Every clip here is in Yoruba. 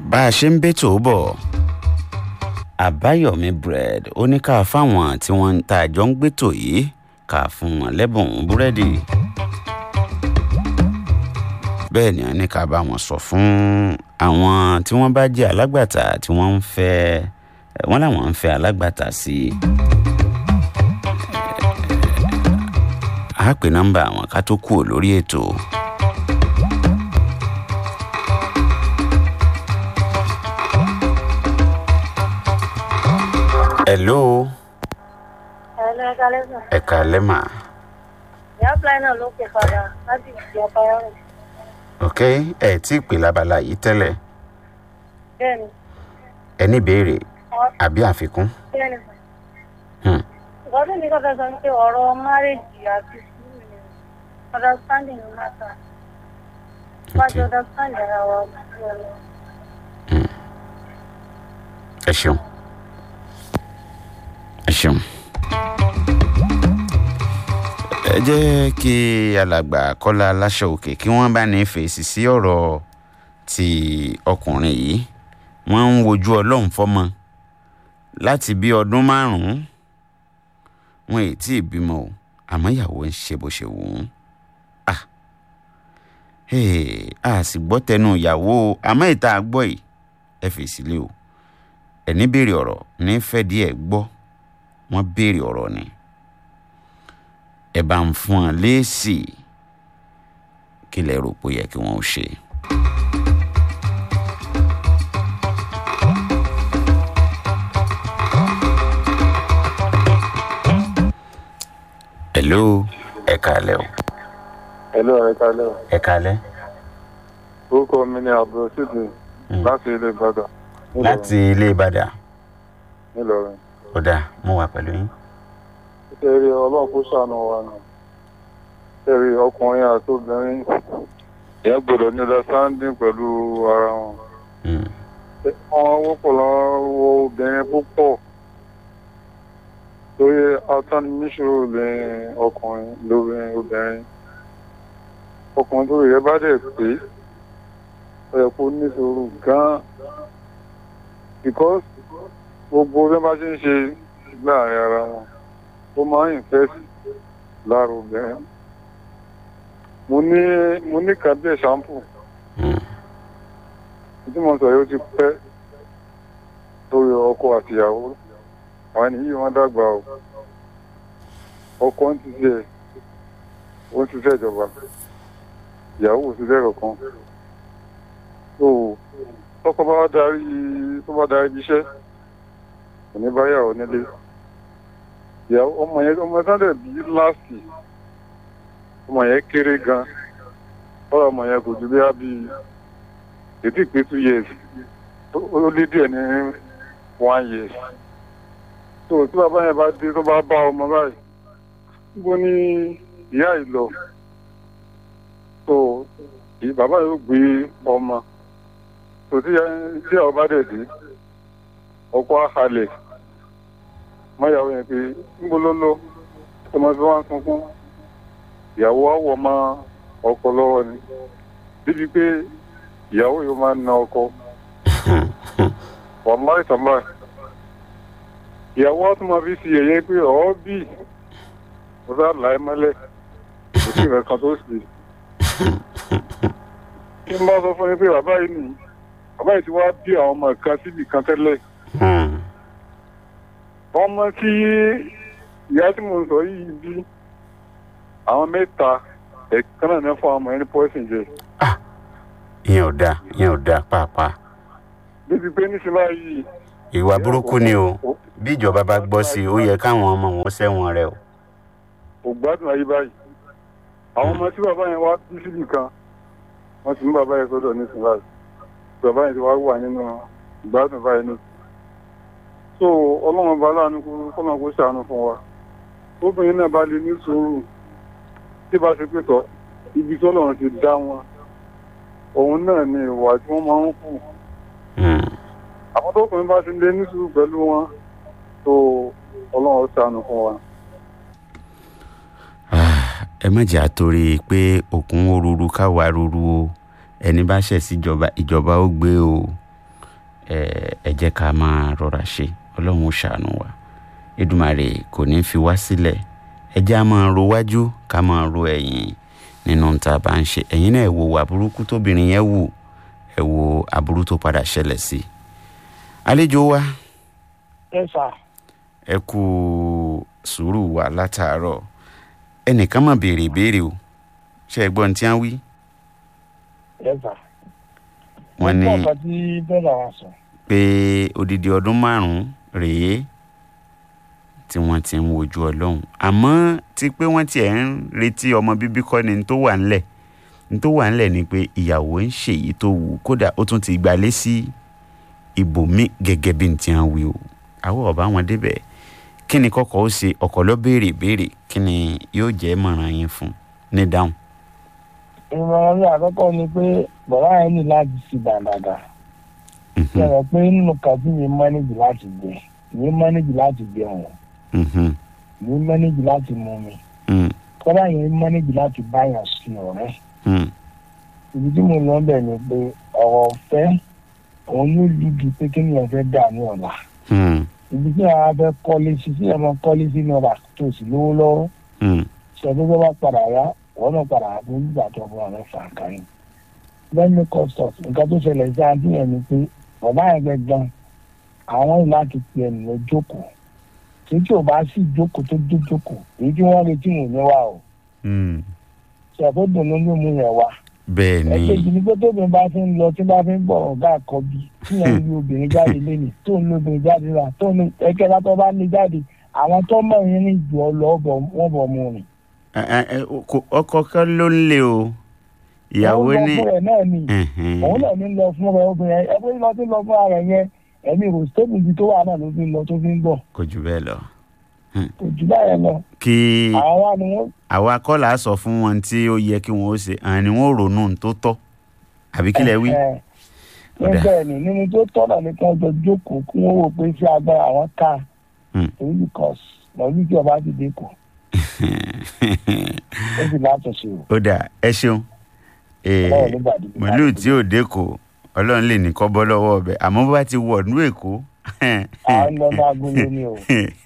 bá a ṣe ń bẹ́tò bọ̀ àbáyọ̀mí bread ó ní ká fáwọn tí wọ́n ń ta àjọ ń gbẹ́tò yìí ká fún wọn lẹ́bùn búrẹ́dì bẹ́ẹ̀ ni wọ́n ní ká bá wọn sọ fún àwọn tí wọ́n bá jẹ́ alágbàtà tí wọ́n ń fẹ́ wọ́n làwọn ń fẹ́ alágbàtà sí i. a pè nọ́mbà àwọn ká tó kúrò lórí ètò. hello Ẹ̀lẹ́ ẹ̀ka lẹ́sàn. ẹ̀ka lẹ́mà Ìyá Fly náà ló pè padà láti ìdí ọba ẹ̀rùn. ok ẹ̀ tí ì pè lábala yìí tẹ́lẹ̀ Bẹ́ẹ̀ni, ẹ ní ìbéèrè ọ- àbí àfikún. bẹ́ẹ̀ni. Hmm. Ìgbọ́dọ̀ mi kọ́ fẹ́ sọ pé ọ̀rọ̀ márèjì àti sùúrù ni understanding ló máa ta. Wájú ok understand ara wa ojú ọ̀la. ẹ ṣeun ẹ ṣeun. ẹ jẹ́ kí alàgbà kọ́lá aláṣọ òkè kí wọ́n bá ní fèsì sí ọ̀rọ̀ ti ọkùnrin yìí wọ́n ń wojú ọlọ́run fọ́mọ láti bí ọdún márùn-ún wọn ì tí ì bímọ o àmọ́ ìyàwó ń ṣe bó ṣe wù ú ah hey, a sì gbọ́ tẹnu ìyàwó o àmọ́ ìta gbọ́ yìí ẹ fèsì lé o ẹni béèrè ọ̀rọ̀ ní fẹ́ díẹ̀ gbọ́ wọ́n béèrè ọ̀rọ̀ ni ẹ bá ń fún ọ léèsì kí lẹ rò pé ó yẹ kí wọ́n ó ṣe. hello ẹ kálẹ́ o Hello, ẹ kálẹ́ o. ẹ kálẹ́ Orúkọ mi ni Abdulrasheed láti ilé Ìbàdàn. Nílọrin. láti ilé ìbàdàn Nílọrin. ó dáa mo wà pẹ̀lú yín. Ṣé rí ọlọ́run kó ṣàánú wa nù? Ṣé rí ọkùnrin àti obìnrin? Ìyẹn gbọ́dọ̀ ní understanding pẹ̀lú ara wọn. Mm. Wọ́n wọ́pọ̀ lọ́wọ́ obìnrin púpọ̀. Torí atánimíṣòro lè ọkùnrin lórí obìnrin. Ọkùnrin tó yẹ bá dẹ̀ pé ó yẹ kó níṣòro gan-an. Because gbogbo bí wọ́n bá ṣe ń ṣe láàrin ara wọn ó máa ń infest lára obìnrin. Mo ní mo ní kàbí ṣàmpù Mm. tí mo sọ yóò ti pẹ́ lórí ọkọ àtìyàwó àwọn ènìyàn wọn dàgbà o ọkọ ń ti ṣe ó ń ṣiṣẹ́ ìjọba ìyàwó ò ṣiṣẹ́ kankan so tọkọ bá darí tó bá darí ibi iṣẹ́ kò ní bá yàwó nílé ìyàwó ọmọ yẹn ọmọ yẹn sáńdẹ̀ bí láàsì ọmọ yẹn kéré gan ọ̀rọ̀ ọmọ yẹn kò ju bí á bí ètí pé two years ó lé díẹ̀ ní one year so tí bàbá yẹn bá dé tó bá bá ọmọ báyìí níbo ni ìyá yìí lọ so ì- bàbá yóò gbé ọmọ so tí ìyá- tí àwọn bá dẹ̀ dé ọkọ àhàlẹ̀ mọ́yàwó yẹn pé níbo ló lọ ọmọ tí wọ́n ń sunkún ìyàwó àwọ̀ mọ́ ọkọ lọ́wọ́ ni débi pé ìyàwó yóò máa ń na ọkọ wàláì tàláì ìyàwó á tún máa fi ṣe yẹ̀yẹ́ pé ọ̀ bí mo sá là á mọ́lẹ̀ kò sí nǹkan kan tó sì kí n bá sọ fún yín pé bàbá yìí nìyí bàbá yìí ti wá bí àwọn ọmọ kan síbì kan tẹ́lẹ̀ Mm. ọmọ tí ìyá tí mo sọ yìí bí àwọn mẹ́ta ẹ̀kan náà ní fún àwọn ọmọ ẹni pọ́ìsìn jẹ ìyẹn ò dáa ìyẹn ò dáa pàápàá débi pé níṣẹ́ báyìí ìwà burúkú ni o bí ìjọba bá gbọ́ sí i ó yẹ káwọn ọmọ wọn sẹ́wọ̀n rẹ o. kò gbádùn ayé báyìí àwọn ọmọ tí bàbá yẹn wá bí síbì kan wọ́n ti mú bàbá yẹn sọ́dọ̀ nísìnyí báyìí bàbá yẹn ti wá wà nínú ìgbádùn báyìí ní. so ọlọ́run bá láàánú kó kọ́nà kó ṣàánú fún wa obìnrin náà bá lè ní sùúrù tí bá ṣe pé tọ́ ibi tí ọlọ́run ti dá wọn òun náà ni ìwà tí wọ́n máa ń kù Mm. àwọn tó kùnrin bá ti lè ní sùúrù pẹ̀lú wọn tó ọlọ́run ṣàánú fún wa. Ah, ẹ má jà torí pé òkun ó ruru káwa ruru o ẹni bá ṣẹ̀ síjọba ìjọba ó gbé o ẹ ẹ jẹ́ ká máa rọra ṣe ọlọ́run ó ṣàánú wa Èdùmàrè kò ní fi wá sílẹ̀ ẹ jẹ́ á máa ro wájú ká máa ro ẹ̀yìn nínú tá a bá ń ṣe ẹ̀yin náà ẹ wo aburúkú tóbìnrin yẹn wù ẹ wo aburú tó padà ṣẹlẹ̀ sí i àlejò wa ẹ sà ẹ kú sùúrù wa látàárọ̀ ẹnìkan mà béèrè ìbéèrè o ṣe é gbọ́ ní tí wọ́n wí ẹ sà. wọ́n ní mo gbọ́ nǹkan tí bẹ́ẹ̀ wa sọ. pé odidi ọdún márùn-ún rèé tí wọ́n ti ń wojú ọlọ́run àmọ́ ti pé wọ́n tiẹ̀ ń retí ọmọ bíbí kọ́ ni n tó wà ńlẹ̀ n tó wà ńlẹ̀ ni pé ìyàwó ń ṣèyí tó wù ú, kódà ó tún ti gbalé sí ibòmí gẹ́gẹ́ bí n ti hàn wí o àwọn ọba wọn débẹ̀ kí ni kọ́kọ́ ó ṣe ọkọ̀ ló béèrè béèrè kí ni yóò jẹ́ mọ̀ràn yín fún ní dáhùn. ìmọ̀ràn mi àkọ́kọ́ ni pé bàbá yẹn ní láti ṣì dàdàdà. Mhm, sọ̀rọ̀ pé nínú kàtí mi mọ́nẹ́jì láti gbẹ mi mọ́nẹ́jì láti gbẹ wọn mhm, mi mọ́nẹ́jì láti mú mi mm, kọ́dà yẹn mọ́nẹ́jì láti báyàn sí ọ̀rẹ́. mm, ibi tí mo lọ bẹ̀ ni pé ọ̀rọ̀ ọ̀fẹ́ òun yóò lùdì pé kí ni ọ̀fẹ́ dà ní ọ̀la. mm, ibi tí àwọn afẹ́ kọ́lé sí sí ẹ̀mọ́ kọ́lé sí ní ọba tó sì lówó lọ́wọ́ mm, ṣẹ́gun tó bá padà yá wọ́n náà padà wá fún nígbà tó fún àwọn fàǹkà yìí. lẹ́nu custos nǹkan tó ṣẹlẹ̀ sí àǹtí yẹn ni pé bàbá yẹn gbẹ̀gbọ́n àwọn ìlú láti pe ẹnu lọ jókòó tí tí ò bá sì jókòó tó dé jókòó èyí tí wọ́n retí wò ní wa o mm. ṣẹ̀fọ́ dùnú ló mú yẹn wá. bẹ́ẹ̀ ni ẹ̀kejì ni pé tóbi bá fi ń lọ tí bá fi ń bọ̀ ọ̀gá àkọ́bí tí yẹn ń lu obìnrin jáde lẹ́nu tó ń lu obìnrin jáde rà tó ń ẹ̀kẹ́ta tó bá ní jáde àwọn tó mọ̀ yín ní ìjọ lọ wọ́n bọ̀ mú rìn. Ẹ- ẹ- ẹ, kò- ọkọ kan ló ń lé o ìyàwó òun lọ ní fún rẹ̀ náà ni ẹ̀hẹ́n. òun náà ní lọ fún rẹ̀ obìnrin ẹ pé lọ sí lọ fún ara yẹn ẹ̀mí rò stable ibi tó wà náà ló fi ń lọ tó fi ń bọ̀ kò jù bẹ́ẹ̀ lọ. kò jù báyẹn lọ kí àwọn wa ni wọ́n àwa kọ́là sọ fún wọn tí ó yẹ kí wọ́n ó ṣe àwọn ni wọ́n ronú ohun tó tọ́ àbí kílẹ̀ wí. ẹ ẹ Ọ̀dà. bẹ́ẹ̀ ni nínú tó tọ́nà ní kí wọ́n jọ jókòó kí wọ́n wò pé ṣé agbára àwọn ká Hmm. èyí because mọ̀lú tí ọba ti dé kù ó sì látúnṣe o ó dà ẹ ṣeun Eh, ọlọ́run nígbà dídí màlúù tí ò dẹ́kọ̀ ọlọ́run lè ní kọ́ bọ́ lọ́wọ́ ọbẹ̀ àmọ́ bó bá ti wọ̀ nú èkó àwọn lọ bá gbólé ní o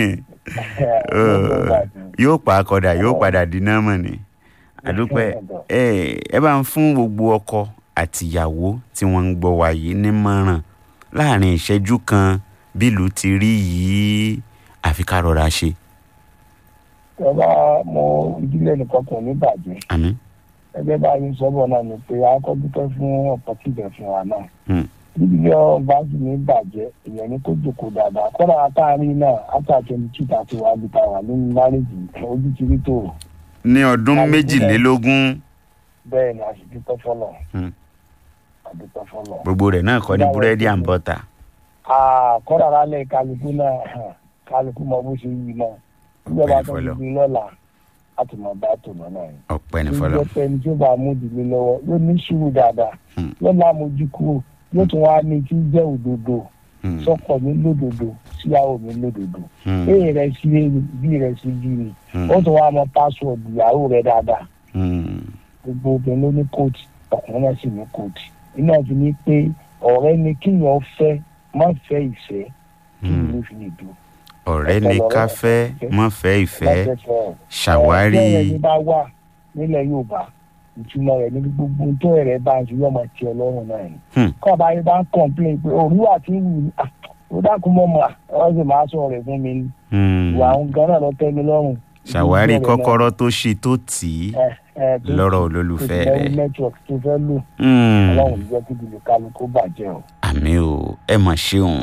yóò pa akọ̀dà yóò padà di nọ́mọ̀ ni àdúpẹ́ ẹ ẹ bá ń fún gbogbo ọkọ àtìyàwó tí wọ́n ń gbọ́ wa yìí nímọ̀ràn láàrin ìṣẹ́jú kan bílù ti rí yìí àfi ká rọra ṣe ọba mo ìdílé nìkan kò ní bàjẹ́ àmín ẹgbẹ́ báyìí sọ́bọ̀ náà ni pé akọ́ dúpẹ́ fún ọ̀pọ̀ kíbẹ̀ fún wa náà Hmm. níbi ọba sì ní bàjẹ́ èèyàn ní kó jòkó dáadáa kọ́ra àtàrí náà àtàkẹ́ ní títà tí wàá bí ta wà nínú márèjì ojú ti rí tó ní ọdún Àmín. méjìlélógún bẹ́ẹ̀ ni a sì dúpẹ́ fọlọ́ Hmm. a dúpẹ́ fọlọ́. gbogbo rẹ̀ náà kọ́ ní Báwo búrẹ́dì ni? and butter kọ́ra rálẹ̀ kálukú náà hàn, kálukú mọ bó ṣe yí náà níjọba Ọpẹ́ tó ń fọlọ́. gbé lọ́la láti mọ bá tò lọ́nà yìí. ọpẹ́ ní tó fọlọ́ jẹ́ pé ẹni tí ó bá mú ìdílé lọ́wọ́ yóò ní sùúrù dáadáa Hmm. yóò lámojú kúrò yóò tún wá ní tí ń jẹ́ òdodo Hmm. sọ́kọ mi lódodo síyàwó mi lódodo Hmm. èyí rẹ̀ sí èyí bí rẹ̀ sí bí ni Hmm. ó tún wá mọ pásíwọ̀dù ìyàwó rẹ̀ dáadáa Hmm. gbogbo obìnrin ló ní kóòtù ọkùnrin náà sì ní kóòtù iná fi ní pé ọ̀rẹ́ ni kíyàn fẹ́ má fẹ́ ìfẹ́ kí Hmm. ìlú fi lè dùn. ọ̀rẹ́ ní ká fẹ́ mọ́ fẹ́ ìfẹ́ Má fẹ́ fẹ́ ṣàwárí ọ̀rẹ́ rẹ̀ ní bá wà nílẹ̀ Yorùbá ìtumọ̀ rẹ̀ ní gbogbo tó ẹ̀rẹ̀ bá ń ṣe yọ̀ máa ti ọlọ́run náà ni. Hmm. kọ́ ọba yẹn bá ń kọ̀ǹpléǹ pé òrùwà tí ń wù ní à ó dákun mọ́ mọ́ à wọ́n sì máa sọ rẹ̀ fún mi ni Hmm. ìwà àwọn gan náà lọ tẹ́ mi lọ́rùn. ṣàwárí Ìdílé rẹ̀ kọ́kọ́rọ́ tó ṣe tó tì í náà, ẹ, ẹ, tó- lọ́rọ̀ tó olólùfẹ́ ti lẹ́rú rẹ̀ network tó fẹ́ lò Hmm. ọlọ́run ní jẹ́ kí ìdílé kálukú bàjẹ́ o. àmì o ẹ mà ṣeun.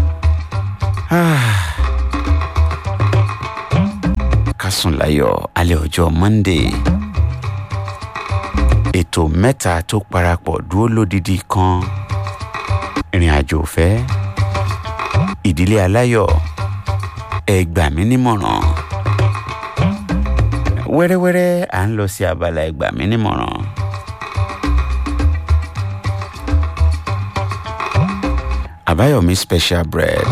Ah. ká sùn láyọ̀ alẹ́ ọjọ́ monday ètò mẹ́ta tó parapọ̀ dúró lódìdí kan ìrìn àjò òfẹ́ ìdílé aláyọ̀ ẹ gbà mí nímọ̀ràn wẹ́rẹ́wẹ́rẹ́ à ń lọ sí abala ẹ gbà mí nímọ̀ràn. àbáyọ̀mí special bread.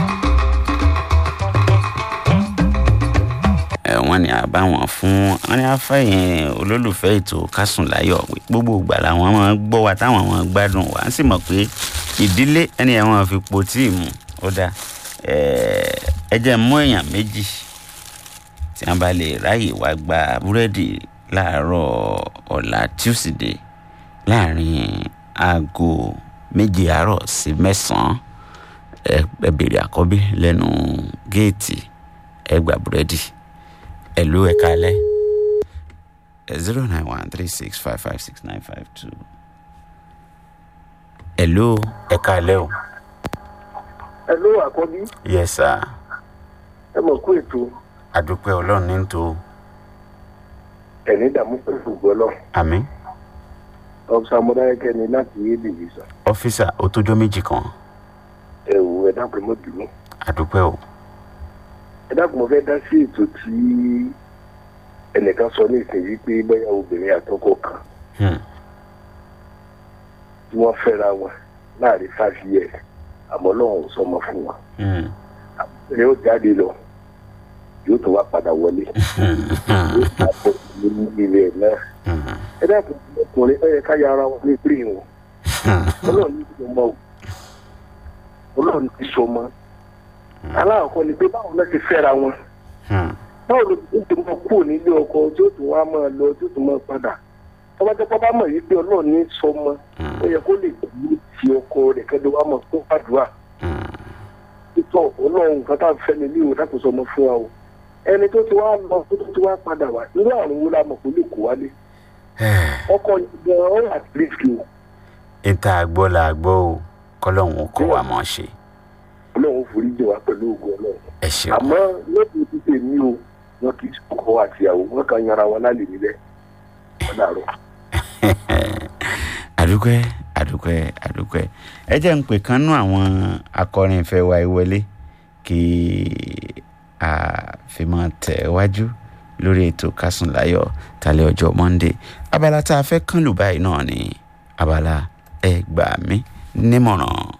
ẹ wọ́n ní àbáwọn fún wọ́n ní afẹ́yìn olólùfẹ́ ètò kásùn láyọ̀ gbogbo ìgbà làwọn máa ń gbọ́ wa táwọn máa ń gbádùn wa á sì mọ̀ pé ìdílé ẹni ẹ̀ wọ́n fi po tíì mu ó dáa ẹ jẹ́ mú èèyàn méjì tí wọ́n bá lè ráyè wá gba búrẹ́dì láàárọ̀ ọ̀la tuesday láàrin aago méje àárọ̀ sí mẹ́sàn-án ẹ ẹ béèrè àkọ́bí lẹ́nu géètì ẹ gba búrẹ́dì ẹ ló ẹ kalẹ́ zero nine one three six five five six nine five two ẹ ló ẹ kalẹ́ o. ẹ ló àkọ́bí yes sir ẹ mọ̀ kó ètò adúpẹ́ ọlọ́run ní tó ẹ̀ní dààmú pẹ̀lú gbọ́lọ́ àmì ọ̀sán amúdáyẹ́kẹ́ ni láti yé dìbìsà ọ́fíìsà ó tójọ́ méjì kan ẹ wò ẹ dákun mọ́ bínú adúpẹ́ o ẹ dákun mo fẹ́ dá sí ètò tí ẹnìkan sọ ní ìsinyìí pé bóyá obìnrin àtọkọ kan Hmm. tí wọ́n fẹ́ra wọn láàrin five years àmọ́ lọ́wọ́ ò sọmọ fún wọn Hmm. ẹ ó jáde lọ yóò tó wá padà wọlé yóò tó ní ilé ẹ̀ náà Hmm. ẹ dákun ọkùnrin ẹ yẹ ká yára wọn ní pírí wọn ọlọ́run ní ìṣọmọ o ọlọ́run ní ìṣọmọ aláàkọ́ ni pé báwo lọ ti fẹ́ra wọn Hmm. báwo ló ti ti mọ kúrò nílé ọkọ tí ó tún wá máa lọ tí ó tún máa padà tọ́bátẹ́pọ́ bá mọ̀ yìí pé ọlọ́run ní sọmọ ó yẹ kó lè tẹ̀lé ti ọkọ rẹ̀ kẹ́lẹ́ wá mọ̀ fún àdúrà Hmm. títọ́ ọlọ́run nǹkan tá à ń fẹ́ mi ní ìwòdà kò sọmọ fún wa o ẹni tó ti wá lọ tó ti wá padà wá irú àrùn wo la mọ̀ kó lè kó wálé ọkọ yìí gan-an ó wà tìrìsì o ìta àgbọ̀ là gbọ́ o kọ́lọ́hún kó wa mọ̀ ṣe ọlọ́run forí jẹ wá pẹ̀lú ògùn ọlọ́run ẹ ṣeun àmọ́ lóde títè mí o wọn kì í sọkọ àtìyàwó wọn kàn yanra wọn lálẹ́ nílẹ̀ wọn dàrú. àdúpẹ́ àdúpẹ́ àdúpẹ́ ẹ jẹ́ ń pè kán nú àwọn akọrin ìfẹ́ wa ìwọlé kí a fi máa tẹ̀ wájú lórí ètò kásùn láyọ̀ tálẹ́ ọjọ́ monday abala tá a fẹ́ kán lù báyìí náà ni abala ẹ gbà mí nímọ̀ràn.